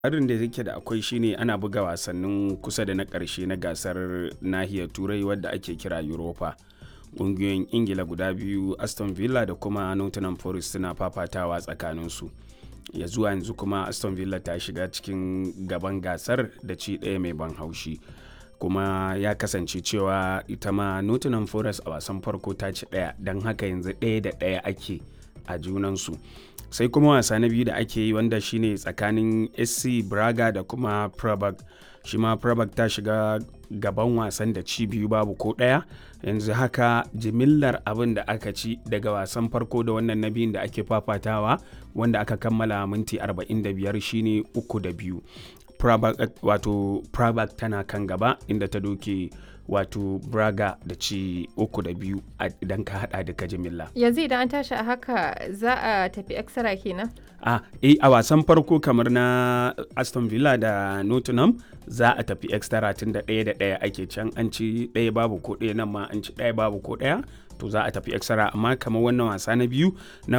Harin da yake da akwai shine ana buga wasannin kusa da na ƙarshe na gasar nahiyar Turai wadda ake kira Europa. Ƙungiyoyin Ingila guda biyu Aston Villa da kuma Nottingham Forest suna fafatawa tsakaninsu. Ya zuwa yanzu kuma Aston Villa ta shiga cikin gaban gasar da ci ɗaya mai ban haushi. kuma ya kasance cewa ita ma Nottingham Forest a wasan farko ta ci ɗaya don haka yanzu ɗaya da ɗaya ake a junansu. sai kuma wasa na biyu da ake yi wanda shine tsakanin sc braga da kuma prabag shi ma prabag ta shiga gaban wasan da ci biyu babu ko ɗaya yanzu haka jimillar abin da aka ci daga wasan farko da wannan na biyun da ake fafatawa wanda aka kammala minti 45 shine uku da biyu prabag wato prabag tana kan gaba inda ta doke wato braga da ci uku da biyu idan ka hada duka jimilla yanzu idan an tashi a haka za a tafi extra kenan a eh a wasan farko kamar na aston villa da nottingham za a tafi extra tun da ɗaya da ɗaya ake can an ci ɗaya babu ko ɗaya nan ma an ci ɗaya babu ko ɗaya to za a tafi extra amma kamar wannan wasa na biyu na